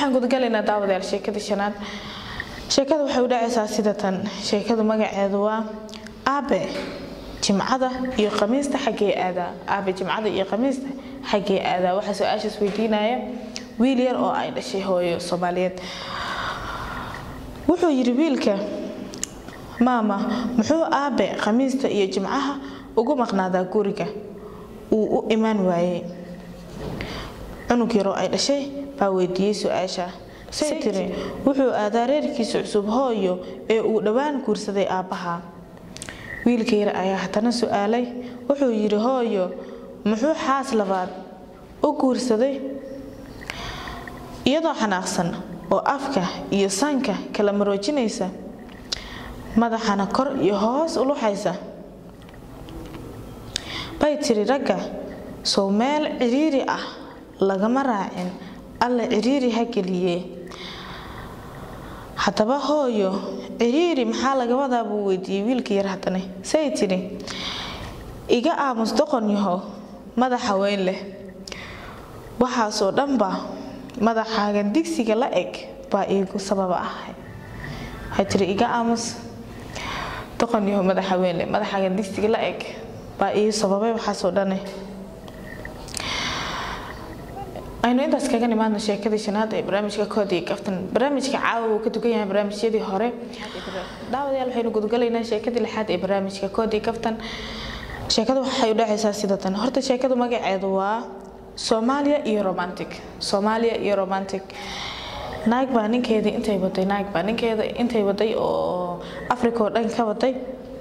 waxaan gudagalaynaa daawadayaal sheekada shanaad sheekada waxay u dhacaysaa sida tan sheekadu magaceedu waa aabe jimcada iyo khamiista xaggee aadaa aabe jimcada iyo khamiista xaggee aadaa waxaa su-aashaas weydiinaya wiil yar oo ay dhashay hooyo soomaaliyeed wuxuu yidhi wiilka maama muxuu aabe khamiista iyo jimcaha ugu maqnaadaa guriga uu u imaan waayey cunug yaroo ay dhashay baa weydiiyey su-aasha say tiri wuxuu aadaa reerkiisa cusub hooyo ee uu dhowaan guursaday aabbaha wiilka yar ayaa haddana su-aalay wuxuu yidhi hooyo muxuu xaas labaad u guursaday iyadoo xanaaqsan oo afka iyo sanka kala maroojinaysa madaxana kor iyo hoos u luxaysa bay tiri ragga sow meel cidhiiri ah lagama raacin alla cidhiiri ha geliyee haddaba hooyo cidhiiri maxaa laga wadaa buu weydiiyey wiilka yar haddana say tidhi iga aamus doqon yaho madaxa weyn leh waxaasoo dhanba madaxaagan digsiga la eg baa iigu sababa ahay waxay tiri iga aamus doqon yaho madaxa weyn leh madaxaagan digsiga la eg baa ii sababay waxaasoo dhane aynu intaas kaga nimaadno sheekadii shanaad ee barnaamijka koodi kaftan barnaamijka caawa uu ka dugan yahay barnaamijyadii hore daawadayaal waxaynu gudgalaynaa sheekadii lixaad ee barnaamijka koodi kaftan sheekadu waxay u dhacaysaa sida tan horta sheekadu magaceedu waa soomaaliya iyo romantic soomaaliya iyo romantic naag baa ninkeeda intay waday naag baa ninkeeda intay waday oo africa oo dhan ka waday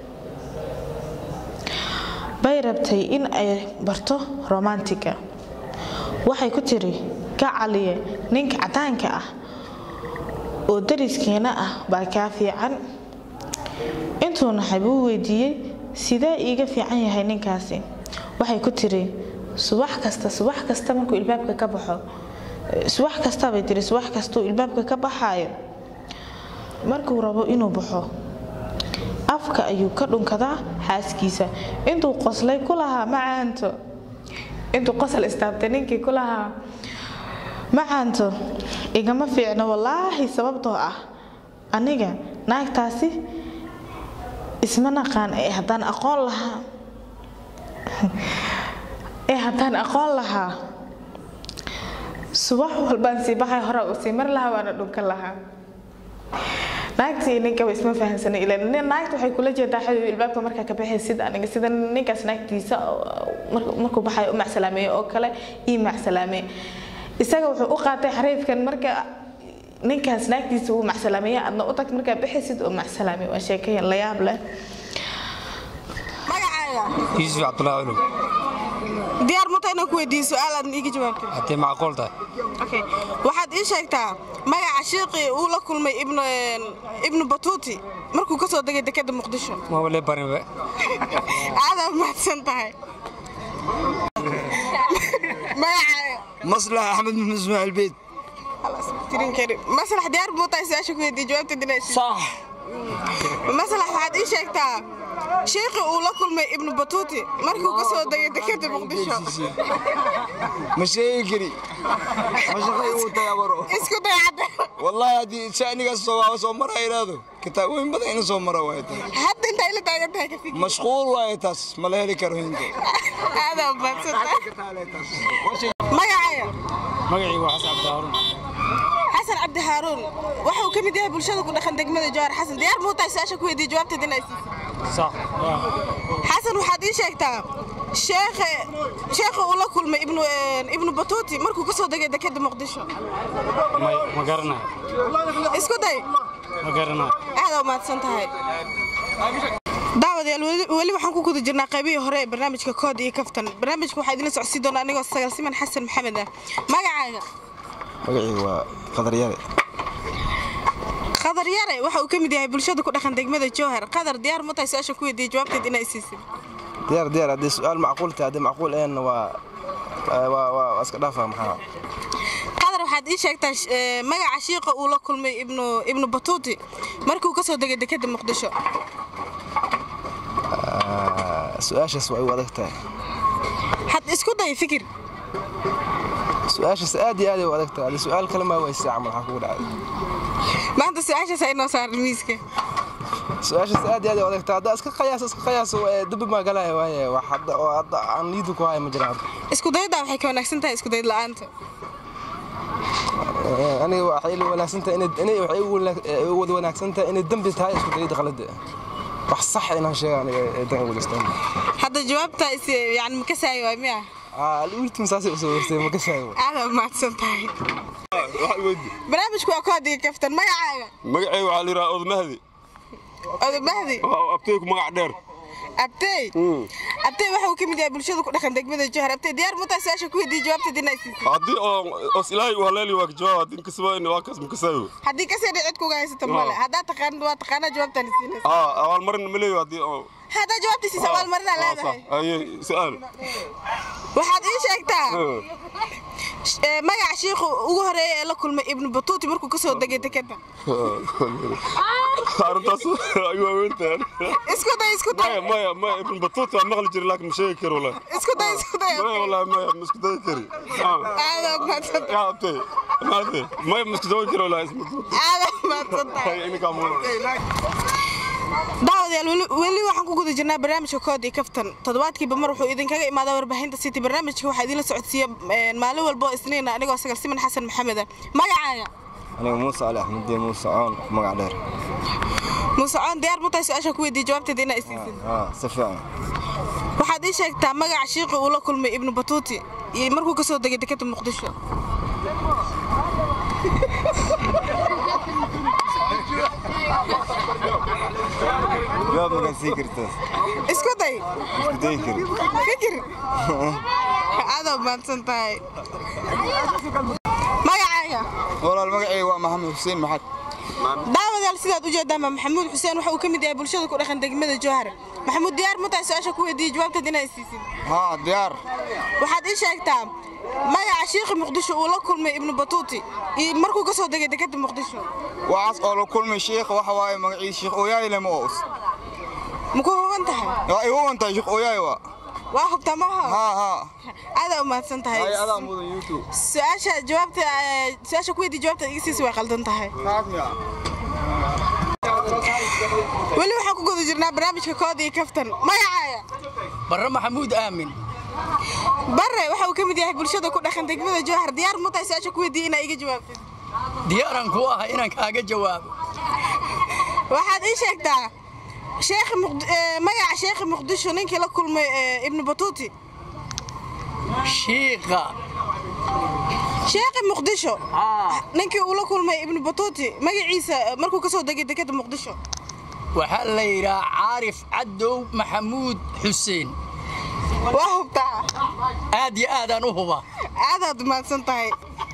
bay rabtay in ay barto romantiga waxay ku tiri gacaliye ninka cadaanka ah oo dariskeena ah baa kaa fiican intuu naxay buu weydiiyey sidee iiga fiican yahay ninkaasi waxay ku tiri subax kasta subax kasta markuu ilbaabka ka baxo subax kasta bay tiri subax kastuu ilbaabka ka baxaayo markuu rabo inuu baxo afka ayuu ka dhunkadaa xaaskiisa intuu qoslay ku lahaa macaanto intuu qosol istaabtay ninkii ku lahaa macaanto igama fiicno wallaahi sababtoo ah aniga naagtaasi isma naqaan ee haddaan aqoon lahaa ee haddaan aqoon lahaa subax walbaan sii baxay hore u sii mar lahaa waana dhunkan lahaa naagtii ninkaba isma fahansana ila naagta waxay kula jeedaa xabiib ilbaabka markaa ka baxay sida aniga sida ninkaas naagtiisa markuu baxay u macsalaameeye oo kale ii macsalaameeye isaga wuxuu u qaatay xariifkan marka ninkaas naagtiisa uu macsalaameeye adna u tag markaa baxaysid oo macsalaameeye waa sheekayan la yaab leh magacaaga yuusuf cabdulaahi culug diyaar muta inaan ku weydiiyo su-aal aad iiga jawaabtid haddii macquul tahay okay waxaad ii sheegtaa magaca shiiqii uu la kulmay ibnu ibnu batuuti markuu ka soo degay dekeda muqdisho ma wale barinba aadaa mahadsan tahay magacaaga maslax axmed maxmed ismaaciil beed tirin kari maslax diyaar buu tahay su-aasha ku weydiiyo jawaabta dinaysi sax maslax waxaad ii sheegtaa shiiqii uu la kulmay ibnu batuuti markuu ka soo degay dekeda muqdisho ma sheegi kari ma shaqay uu tayabaro isku day cadde wallahi haddii shanigaas soo waa soo mara iraado kitaabooyin badan ina soo mara waaye taas hadda intaa ila taagan tahay ka fikir mashquul waaye taas ma la heli karo hinta aadaa mahadsan tahay magacaaga magacii waa xasan cabdihaaruun xasan cabdi haaruun wuxuu ka mid yahay bulshada ku dhaqan degmada jawhar xasan diyaar muu tahay su-aasha ku weydiiyo jawaabteed inay siisid sax xasan waxaad ii sheegtaa sheekhe sheekha uu la kulmay ibnu ibnu batuuti markuu ka soo degay dekeda muqdisho may ma garanayo isku day ma garanayo aad u mahadsan tahay daawadayaal weli- weli waxaan ku guda jirnaa qaybihii hore ee barnaamijka kood iyo kaftan barnaamijka waxaa idinla socodsiin doonaa anigoo sagal siman xasan maxamed ah magacaaga magacii waa qadar yare qadar yare waxa uu ka mid yahay bulshada ku dhaqan degmada jowhar qadar diyaar ma tahay su-aasha ku weydiiyey jawaabteed inay siisid diyaar diyaar haddii su-aal macquul tahay haddii macquul een waa waa waa iska dhaafa maxaa qadar waxaad ii sheegtaa sh- ee, magaca shiiqa uu la kulmay ibnu ibnu batuuti markuu ka soo degay dekeda muqdisho su-aashaas waa igu adag tahay had isku day fikir su-aashaas aad iyo aad ay u adagtaa adi su-aal kale maa weyse camal waxaa kugu dhacday maanta su-aashaas ay noo saaran miiska su-aashaas aad iyo aad ay u adagtaa haddaa iska qayaas iska qayaas dabbi maa galaya waaye wax hadda oo hadda aan liidu ku haya ma jiraan isku dayda waxay ka wanaagsan tahay isku dayd la'aanta Eh, aniga waxay ila wanaagsantahay inay inay waxay igu wanaag- eh, igu wada wanaagsantahay inay dembi tahay isku dayda qalada wax sax inaan sheega aniga ee dan ugu listaan hadda jawaabta is yani ma kasaayo waay miya aa ultim saasay usoo warsay ma gashayo aada mahadsan tahay barnaamijku waa koodiga kaftan magacaaga magacayga waxaa la yidhaha odmahdi odobahdi waa abtayku magac dheer abtey abtey waxa uu ka mid yahay bulshada ku dhaqan degmada johar abtey diyaar mutaa su-aasha ku weydiiyey jawaabteed inaa siisay haddii oo os ilaahay u haleeli waa ka jawaab haddii inkasaba waa kaas makasaayo haddii kasii dhicid kuga haysata male haddaa taqaan waa taqaanaa jawaabtaan siinaysa aa abaalmarin ma leeyo haddii oo haddaa jawaabta siisa abaalmarinaa leedahay aye su-aal waxaad ii sheegtaa eh, magaca shiikhu ugu horeeya ee la kulmay ibnu batuuti markuu kasoo degay dekeda arrintaas ay waaweyntahay isku day isku day maya maya maya ibn batuuta waa maqli jiray laakiin ma sheegi karo wallahi isku day isku day maya wallahi maya ma isku dayi kari Ah. aada mahadsan yaa abtay maate maya ma isku dayi karo wallahi isma aada mahadsan tahay ininkaa mudan daawadayaal weli- weli waxaan ku guda jirnaa barnaamijka kood iyo kaftan toddobaadkiiba mar wuxuu idinkaga imaadaa warbaahinta city barnaamijka waxaa idinla socodsiiya eh, maalin walba oo isniina anigoo sagal siman xasan maxameda magacaaga aniga muuse cali axmediin muuse coon magac dheer muuse coon diyaar ma tahay su-aasha ku weydiiya jawaabteeda inaa isiisid haa si fiican waxaad ii sheegtaa magaca shiiqi uu la kulmay ibnu batuuti iyo markuu kasoo degay dekeda muqdisho jawaab magan sii kartaas isku day isku dayi kari fikir aadoo mahadsan tahay magacaaga walaal magacayga waa maxamed xuseen maxad daawadayaal sidaad u jeedaanba maxamuud xuseen waxa uu ka mid yahay bulshada ku dhaqan degmada jowhar maxamuud diyaar ma tahay su-aasha ku weydiiyey jawaabteed inaa isiisid haa diyaar waxaad ii sheegtaa magaca shiikhi muqdisho uu la kulmay ibnu batuuti iyo markuu kasoo degay dekeda muqdisho waxaas oo la kulmay sheekha waxa waaye magaciisa sheekh ooyaay lema oos maku huban tahay waa igu wantahay sheekh ooyaay waa waa hubtaa maaha haa haa aadaa u mahadsan tahay hay adaa mudan youtube su-aasha jawaabta eh, su-aasha ku weydiiy jawaabta iga siisa way qaldan tahay kaasmiya weli waxaan ku guda jirnaa barnaamijka kood iyo kaftan magacaaga barre maxamuud aamin bare waxa uu ka mid yahay bulshada ku dhaqan degmada jowhar diyaar ma tahay su-aasha ku weydiiyey inaa iga jawaabtid diyaaran ku ahay inaan kaaga jawaabo waxaad ii sheegtaa sheekhi Muqd- eh, magaca sheekhi muqdisho ninkii la kulmay eh, ibnu batuuti shiiqa sheekhi muqdisho ninkii uu la kulmay ibnu batuuti magaciisa eh, markuu kasoo degay dekeda muqdisho waxaa la yidhaha caarif cadow maxamuud xuseen waa hubtaa aad iyo aadaan u huba aadaad mahadsan tahay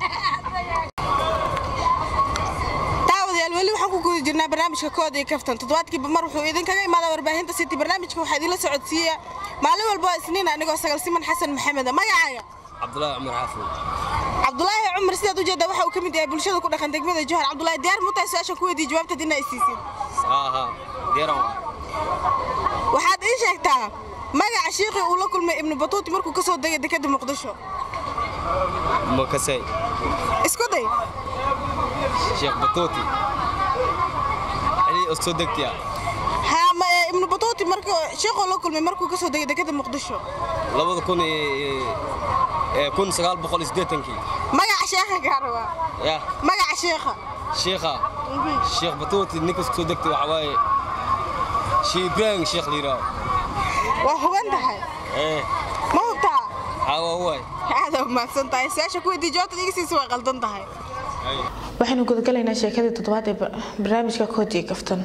daawadayaal weli waxaan ku guda jirnaa barnaamijka kood iyo kaftan toddobaadkiiba mar wuxuu idinkaga imaadaa warbaahinta city barnaamijka waxaa idinla socodsiiya maalin walba oo isniin anigoo sagal siman xasan maxameda magacaaga cabdulaahi cumar xaafid cabdulaahi cumar sidaad u jeedaa waxa uu ka mid yahay bulshada ku dhaqan degmada johar cabdulaahi diyaar mu tahay su-aasha ku weydiiye jawaabteed inaa isiisid haa diyaran waxaad ii sheegtaa magaca shiiqii uu la kulmay ibnu batuuti markuu kasoo degay dekeda muqdisho makasay isku day sheekh batuuti ali soo degtiya haa ma ee, ibnu batuuti markuu shiiquu la kulmay markuu kasoo degay dekeda muqdisho labada kun iyo kun sagaal boqol iyo siddeetankii magaca sheekha gaaraba ya magaca sheekha sheekha sheekh batuuti ninka soo degtay waxaa waaye shee ibraahim sheekh la yidhaaho waa huban tahay ee ma hubtaa xawa waay aada umahadsan tahay su-aasha ku weydiiye jawaabteed iga siisa way qaldan tahay waxaynu gudagalaynaa sheekadii toddobaad ee ba- barnaamijka koodiga kaftan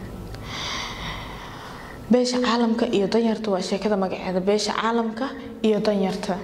beesha caalamka iyo danyarta waa sheekada magaceeda beesha caalamka iyo danyarta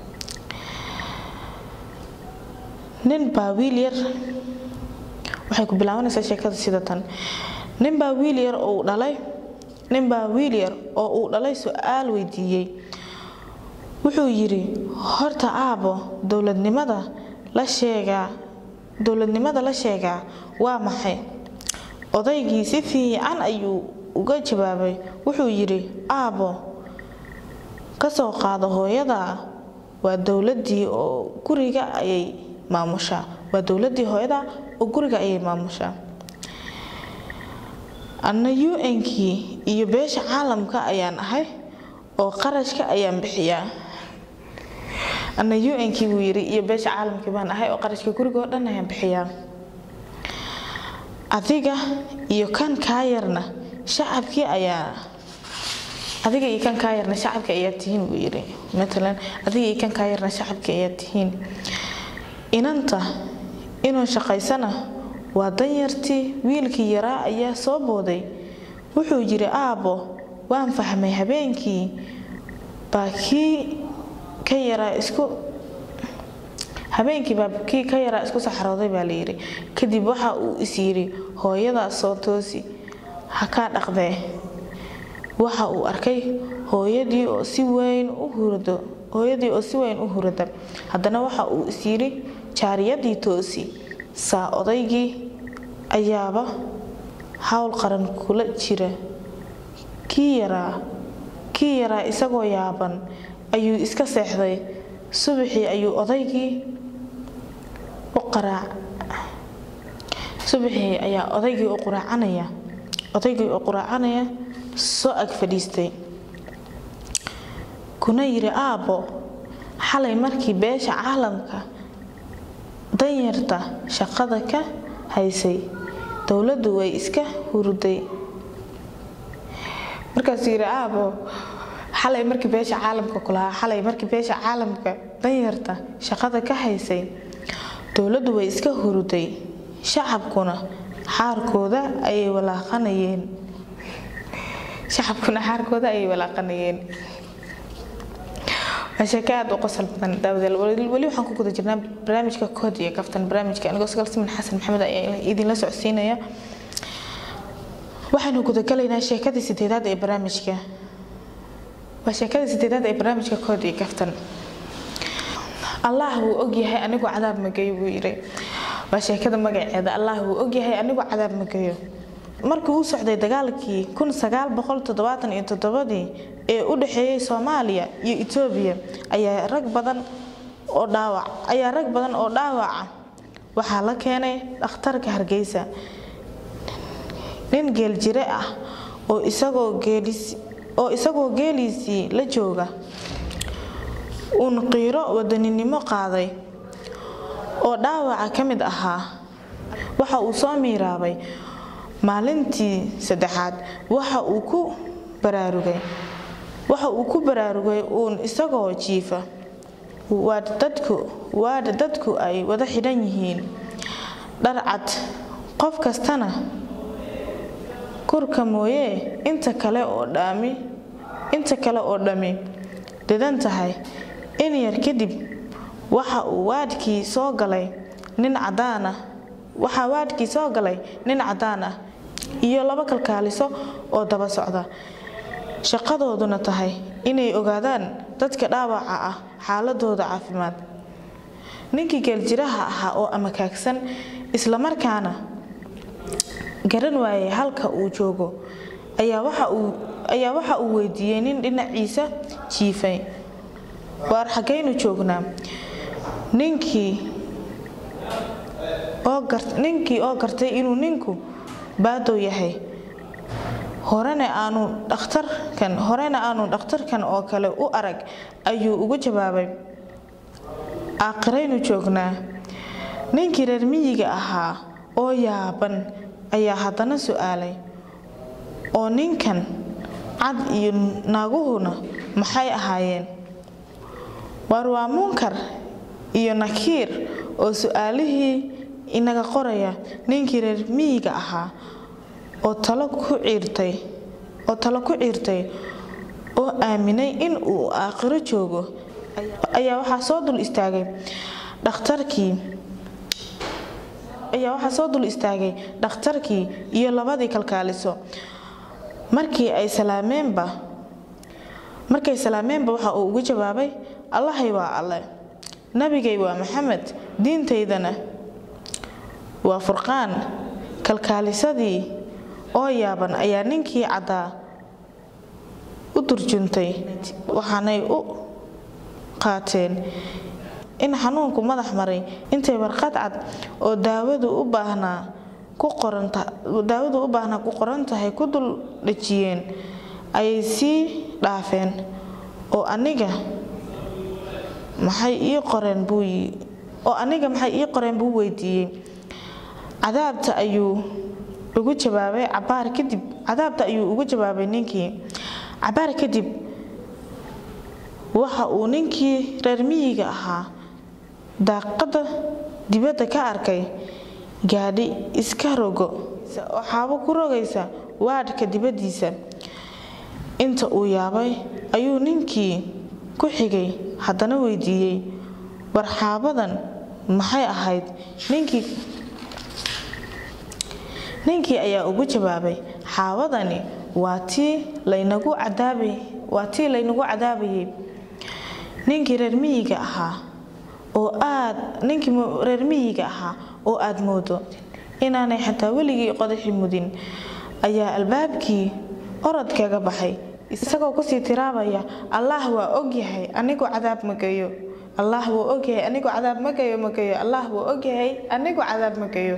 nin baa wiil yar waxay ku bilaabanaysaa sheekada sida tan nin baa wiil yar oo uu dhalay nin baa wiil yar oo uu dhalay su-aal weydiiyey wuxuu yidhi horta aabo dowladnimada la sheegaa dowladnimada la sheegaa waa maxay odaygii si fiican ayuu uga jawaabay wuxuu yidhi aabo ka soo qaado hooyada waa dowladii oo guriga ayay maamushaa waa dowladii hooyada oo guriga ayay maamushaa anna un-kii iyo beesha caalamka ayaan ahay oo qarashka ayaan bixiyaa anna un-kii buu yiri iyo beesha caalamkii baan ahay oo qarashka guriga oo dhan ayaan bixiyaa adiga iyo kan kaa yarna shacabkii ayaa adiga iyo kan kaa yarna shacabka ayaa tihiin buu yiri matalan adiga iyo kan kaa yarna shacabka ayaa tihiin inanta inuu shaqaysana waa danyartii wiilkii yaraa ayaa soo booday wuxuu yiri aabbo waan fahmay habeenkii baa kii ka yaraa isku habeenkii baa kii ka yaraa isku saxrooday baa layidhi kadib waxa uu is yidhi hooyadaas soo toosi ha kaa dhaqdee waxa uu arkay hooyadii oo si weyn u hurdo hooyadii oo si weyn u hurada haddana waxa uu is yidhi jaariyadii toosi saa odaygii ayaaba hawl qaran kula jira kii yaraa kii yaraa isagoo yaaban ayuu iska seexday subaxii ayuu odaygii u qaraac subaxii ayaa odaygii u quraacanaya odaygii oo quraacanaya soo ag fadhiistay kuna yidhi aabbo xalay markii beesha caalamka danyarta shaqada ka haysay dowladdu way iska hurday markaasuu yidhi aabbo xalay markii beesha caalamka kulahaa xalay markii beesha caalamka danyarta shaqada ka haysay dowladdu way iska hurday shacabkuna xaarkooda ayay walaaqanayeen shacabkuna xaarkooda ayay walaaqanayeen waa sheeko aada u qosol badan daawadeel weli waxaan ku guda jirnaa barnaamijka kood iyo kaftan barnaamijka anigoo sagaal siman xasan maxamed ayaa idinla socodsiinaya waxaynu gudagalaynaa sheekadii sideedaad ee barnaamijka waa sheekadii sideedaad ee barnaamijka kood iyo kaftan allah wuu ogyahay anigu cadaab magayo buu yidhi waa sheekada magaceeda allah wuu ogyahay anigu cadaab magayo markii uu socday dagaalkii kun sagaal boqol toddobaatan iyo toddobadii ee u dhexeeyey soomaaliya iyo etoobiya ayaa rag badan oo dhaawac ayaa rag badan oo dhaawaca waxaa la keenay dhakhtarka hargeysa nin geeljire ah oo isagoo geelis oo isagoo geeliisii la jooga uun qiiro wadaninimo qaaday oo dhaawaca ka mid ahaa waxa uu soo miiraabay maalintii saddexaad waxa uu ku baraarugay waxa uu ku baraarugay uun isagoo jiifa waadha dadku waadha dadku ay wada xidhan yihiin dharcad qof kastana kurka mooyee inta kale oo dhami inta kale oo dhammi dhidan tahay in yar kadib waxa uu waadhkii soo galay nin cadaan ah waxaa waadhkii soo galay nin cadaan ah iyo laba kalkaaliso oo daba socda shaqadooduna tahay inay ogaadaan dadka dhaawaca ah xaaladooda caafimaad ninkii geeljiraha ahaa oo amakaagsan islamarkaana garan waayay halka uu joogo ayaa waxa uu weydiiyey nin dhinaciisa jiifay waar xaggaynu joognaa ninkii oo gartay inuu ninku baadow yahay horena aanu dhakhtarkan horena aanu dhakhtarkan oo kale u arag ayuu ugu jawaabay aakhiraynu joognaa ninkii reer miyiga ahaa oo yaaban ayaa haddana su-aalay oo ninkan cad iyo naaguhuna maxay ahaayeen waar waa munkar iyo nakiir oo su-aalihii inaga qoraya ninkii reer miyiga ahaa oo talo ku ciirtay oo talo ku ciirtay oo aaminay in uu aakhiro joogo ayaa waxaa soo dul istaagay dhakhtarkii ayaa waxaa soo dul istaagay dhakhtarkii iyo labadii kalkaaliso markii ay salaameenba markay salaameenba waxa uu ugu jawaabay allahay waa alle nabigay waa maxamed diintaydana waa furqaan kalkaalisadii oo yaaban ayaa ninkii caddaa u durjuntay waxaanay u qaateen in xanuunku madax maray intay warqad cad oo daawadu u baahnaa ku qoranta daawadu u baahnaa ku qoran tahay ku dul dhejiyeen ayay sii dhaafeen oo aniga maxay ii qoreen buu oo aniga maxay ii qoreen buu weydiiyey cadaabta ayuu ugu jawaabay cabaar kadib cadaabta ayuu ugu jawaabay ninkii cabaar kadib waxa uu ninkii reer miyiga ahaa daaqada dibadda ka arkay gaadhi iska rogo oo xaabo ku rogaysa waadhka dibaddiisa inta uu yaabay ayuu ninkii ku xigay haddana weydiiyey war xaabadan maxay ahayd ninkii ninkii ayaa ugu jawaabay xaabadani waa tii laynagu cadaabay waa tii laynagu cadaabayay ninkii reer miyiga ahaa oo aad ninkii reer miyiga ahaa oo aad moodo inaanay xataa weligii qodaxi mudin ayaa albaabkii orod kaga baxay isagoo kusii tiraabaya allaah waa ogyahay anigoo cadaab magayo allaah wuu ogyahay anigoo cadaab magayo magayo allaah wuu ogyahay anigoo cadaab magayo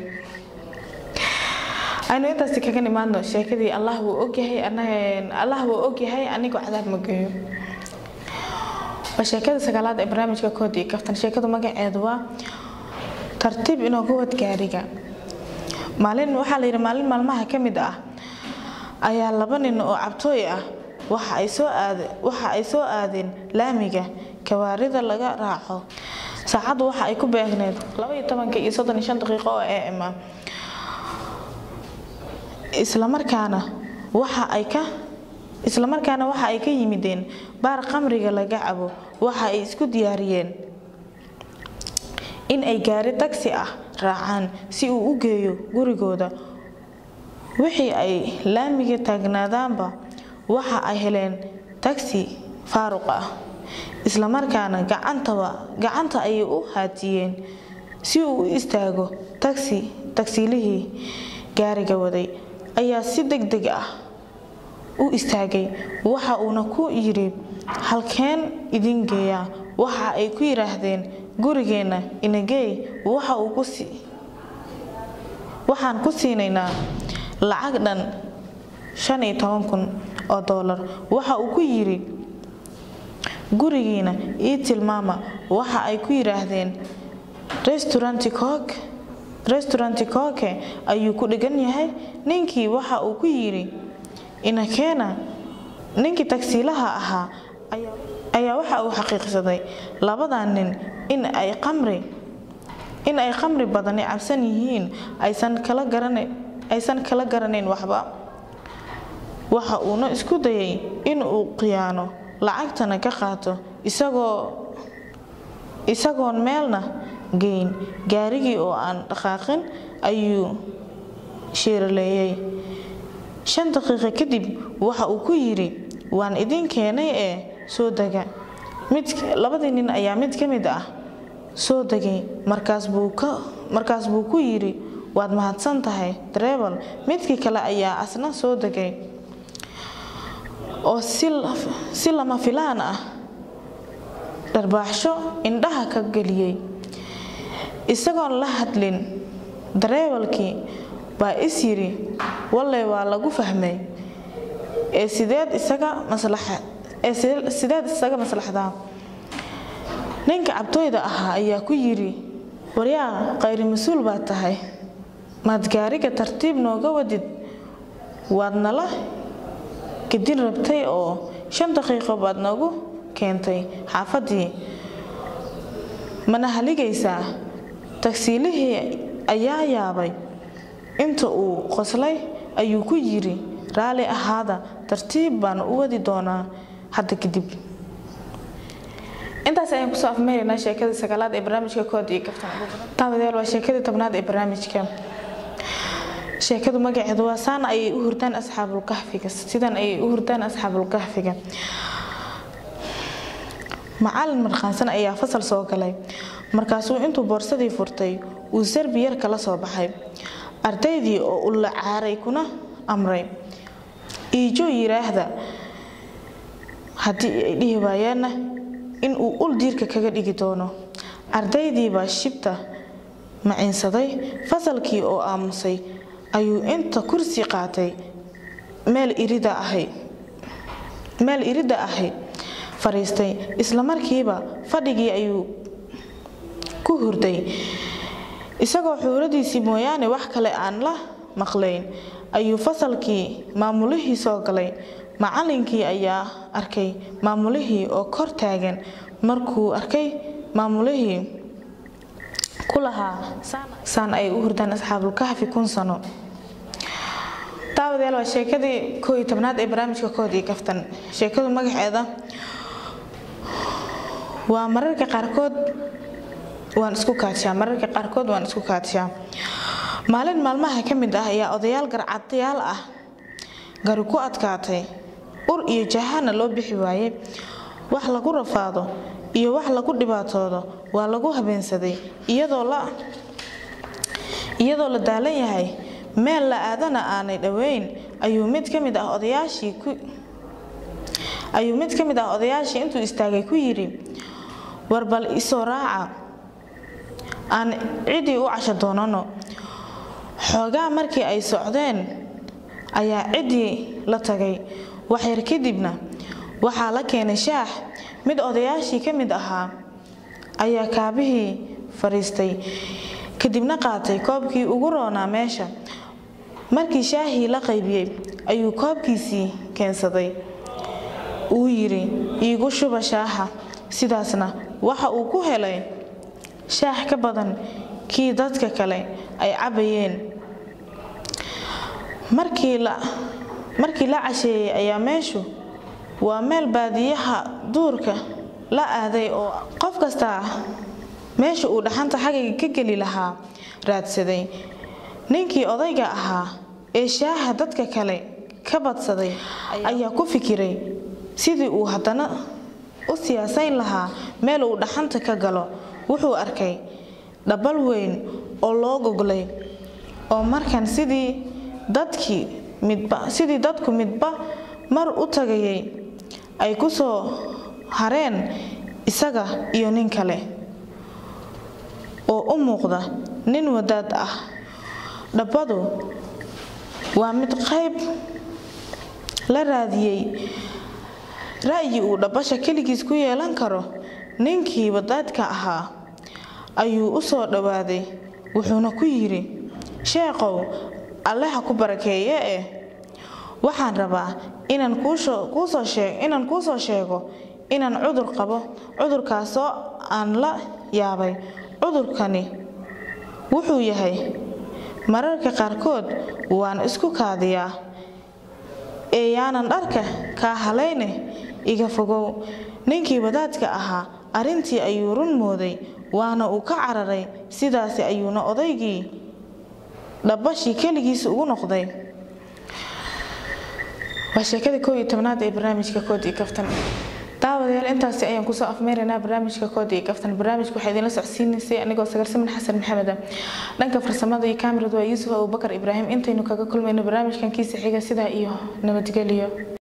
aynu intaasi kaga nimaadno sheekadii allah wuu ogyahay allah wuu ogyahay anigoo cadaab magayo waa sheekada sagaalaad ee barnaamijka kood iyo kaftan sheekadu magaceedu waa tartiib inoogu wad gaariga maalin waxaa la yidhi maalin maalmaha ka mid ah ayaa laba nin oo cabtooy ah waxa ay soo aade waxa ay soo aadeen laamiga kawaarida laga raaco saacaddu waxa ay ku beegneed laba iyo tobanka iyo soddon iyo shan daqiiqo oo am ah islamarkaana waxa ay ka islamarkaana waxa ay ka yimideen baar qamriga laga cabo waxa ay isku diyaariyeen in ay gaari tagsi ah raacaan si uu u geeyo gurigooda wixii ay laamiga taagnaadaanba waxa ay heleen tagsi faaruq ah islamarkaana gacantaba gacanta ayay u haatiyeen si uu u istaago tagsi tagsiilihii gaariga waday ayaa si deg deg ah u istaagay waxa uuna ku yidhi halkeen idin geeyaa waxa ay ku yidhaahdeen gurigeenna inageey waxa uu ku si waxaan ku siinaynaa lacag dhan shan iyo toban kun oo doolar waxa uu ku yidhi gurigiina ii tilmaama waxa ay ku yidhaahdeen restauranti cook restauranti kooke ayuu ku dhigan yahay ninkii waxa uu ku yidhi inakeena ninkii tagsiilaha ahaa ayaa waxa uu xaqiiqsaday labadan nin in ay qamri in ay qamri badani cabsan yihiin aysan kala garanayn aysan kala garanayn waxba waxa uuna isku dayay in uu khiyaano lacagtana ka qaato isagoo isagoon meelna geyn gaarigii oo aan dhaqaaqin ayuu sheeraleeyay shan daqiiqo kadib waxa uu ku yidhi waan idin keenay ee soo dega mid labadii nin ayaa mid ka mid ah soo degay markaas buu ka markaas buu ku yidhi waad mahadsan tahay dareebal midkii kale ayaa asna soo degay oo si lama filaan ah dharbaaxsho indhaha ka geliyey isagoon la hadlin dareewalkii baa is yidhi wallay waa lagu fahmay ee sideed isaga maslaxa ee sideed isaga maslaxdaa ninka cabtooyda ahaa ayaa ku yidhi waryaa qayri mas-uul baad tahay maad gaariga tartiib nooga wadid waad nala gedin rabtay oo shan daqiiqo baad noogu keentay xaafaddii mana haligaysaa tagsiilihii ayaa yaabay inta uu qoslay ayuu ku yidhi raalli ahaada tartiib baan u wadi doonaa hadda kadib intaas ayaan kusoo afmeeraynaa sheekadii sagaalaad ee barnaamijka kood iyo kaftan daawadayaal waa sheekadii tobnaad ee barnaamijka sheekadu magaceedu waa saan ayay u hurdaan asxaabulkahfiga sidan ayay u hurdaan asxaabulkahfiga macalin markhaansan ayaa fasal soo galay markaasuu intuu boorsadii furtay uu sarbi yar kala soo baxay ardaydii oo u la caaray kuna amray iijo yiraahda haddii ay dhihi waayaanna in uu ul diirka kaga dhigi doono ardaydiibaa shibta maciinsaday fasalkii oo aamusay ayuu inta kursi qaatay meel irida ahay meel iridda ahay fadhiistay isla markiiba fadhigii ayuu ku hurday isagoo xuuradiisii mooyaane wax kale aan la maqlayn ayuu fasalkii maamulihii soo galay macallinkii ayaa arkay maamulihii oo kor taagan markuu arkay maamulihii ku lahaa saan ay u hurdaan asxaabulkahfi kun sano daawadayaal waa sheekadii koo iyo tobnaad ee barnaamijka kood iyo kaftan sheekadu magaceeda waa mararka qaarkood waan isku kaadshaa mararka qaarkood waan isku kaadshaa maalin maalmaha ka mid ah ayaa odayaal garcadayaal ah gari ku adkaatay ur iyo jahana loo bixi waaye wax lagu rafaado iyo wax lagu dhibaatoodo waa lagu habeensaday iyadoo la iyadoo la daalan yahay meel la aadana aanay dhoweyn ayuu mid ka mid ah odayaashii ku ayuu mid ka mid ah odayaashii intuu istaagay ku yidhi war bal isoo raaca aan ciddii u casho doonano xoogaa markii ay socdeen ayaa ciddii la tagay waxyar kadibna waxaa la keenay shaax mid odayaashii ka mid ahaa ayaa kaabihii fadhiistay kadibna qaatay koobkii ugu roonaa meesha markii shaahii la qaybiyey ayuu koobkiisii keensaday uu yidhi iigu shuba shaaxa sidaasna waxa uu ku helay shaax ka badan kii dadka kale ay cabbayeen markii la markii la casheeyey ayaa meeshu waa meel baadiyaha duurka la aaday oo qof kastaa meesha uu dhaxanta xagayga ka geli lahaa raadsaday ninkii odayga ahaa ee shaaha dadka kale ka badsaday ayaa ku fikiray sidii uu haddana u siyaasayn lahaa meel uu dhaxanta ka galo wuxuu arkay dhabal weyn oo loo goglay oo markan sidii dadkii midba sidii dadku midba mar u tagayay ay ku soo hareen isaga iyo nin kale oo u muuqda nin wadaad ah dhabbadu waa mid qayb la raadiyey ra'yi uu dhabbasha keligiis ku yeelan karo ninkii wadaadka ahaa ayuu u soo dhowaaday wuxuuna ku yidhi sheeqow alle ha ku barakeeye eh waxaan rabaa inaan kuusoo sheeg inaan kuu soo sheego inaan cudur qabo cudurkaasoo aan la yaabay cudurkani wuxuu yahay mararka qaarkood waan isku kaadiyaa ee yaanan dharka kaa halayne iga fogow ninkii wadaadka ahaa arrintii ayuu run mooday waana uu ka cararay sidaasi ayuuna odaygii dhabbashii keligiisa ugu noqday waa sheekada koob iyo tobnaad ee barnaamijka kood iyo kaftan daawadayaal intaasi ayaan kusoo afmeeraynaa barnaamijka kood iyo kaftan barnaamijka waxaa idinla socodsiinaysay anigoo sagarsamin xasan maxameda dhanka farsamada iyo kaamiradu waa yuusuf abubakar ibraahim intaynu kaga kulmayno barnaamijkan kiisa xiga sidaa iyo nabadgelyo